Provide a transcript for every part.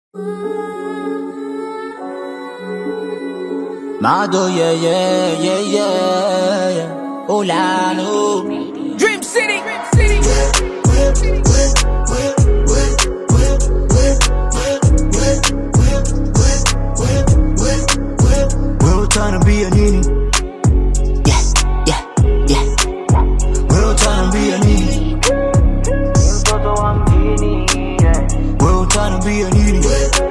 Mado, yeah, yeah, yeah, yeah, yeah. Olano. Dream City. Dream City. Wewe utaniambia nini? Yeah, yeah, yeah. Wewe utaniambia nini? mtoto wa mjini yeah. Wewe utaniambia nini?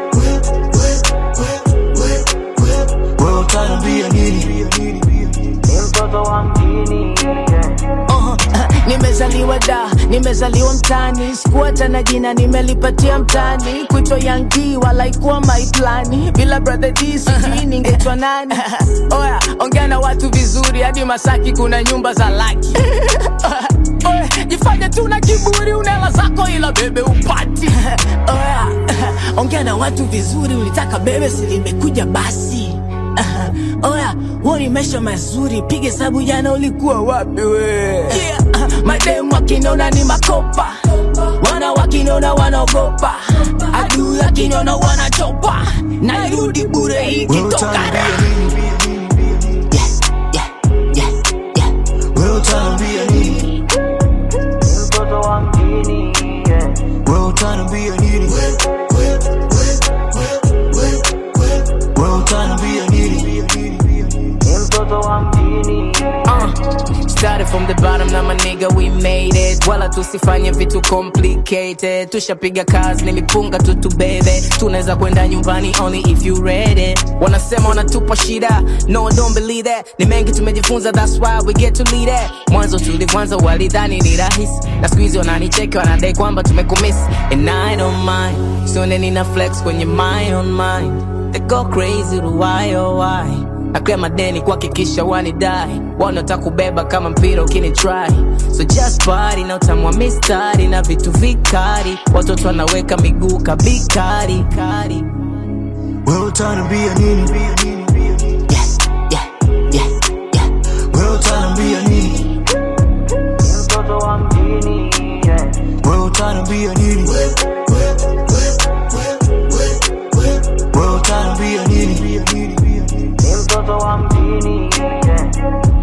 Wewe utaniambia nini? Ni mtoto wa mjini yeah. Uh, nimezaliwa da nimezaliwa mtani sikuata na jina nimelipatia mtani kuitwa yangi wala ikuwa maiplani bila brother d sijui ningetwa nani oya ongea na watu vizuri hadi masaki kuna nyumba za laki Oya, jifanye tu na kiburi unela zako ila bebe upati oya ongea na watu vizuri ulitaka bebe silimekuja basi oya huo ni maisha mazuri piga hesabu jana ulikuwa wapi we yeah. uh, mademu wakinona ni makopa wana wakinona wanaogopa adui akinona wanachopa narudi bure Wewe ikitoka utaniambia nini? Yeah, yeah, yeah, yeah. Wewe utaniambia nini? Ni mtoto wa mjini yeah. Wewe utaniambia nini? Wewe utaniambia nini? Ni mtoto wa mjini yeah. Uh, started from the bottom na maniga we made it wala tusifanye vitu complicated tushapiga kazi nilipunga tu tubebe tunaweza kwenda nyumbani only if you ready wanasema wanatupa shida no don't believe that ni mengi tumejifunza that's why we get to lead it mwanzo tulivyanza walidhani ni rahisi na siku hizi wananicheki wanadai kwamba tumekumisi and i don't mind sione nina flex kwenye my own mind they go crazy to why oh why nakrea madeni kuhakikisha wanidai wanaotaka kubeba kama mpira ukini try so just party na utamwa mistari na vitu vikari watoto wanaweka miguu kabikari kari Wewe utaniambia nini? Yeah, yeah, yeah, yeah. Wewe utaniambia nini? Ni mtoto wa mjini yeah. Wewe utaniambia nini?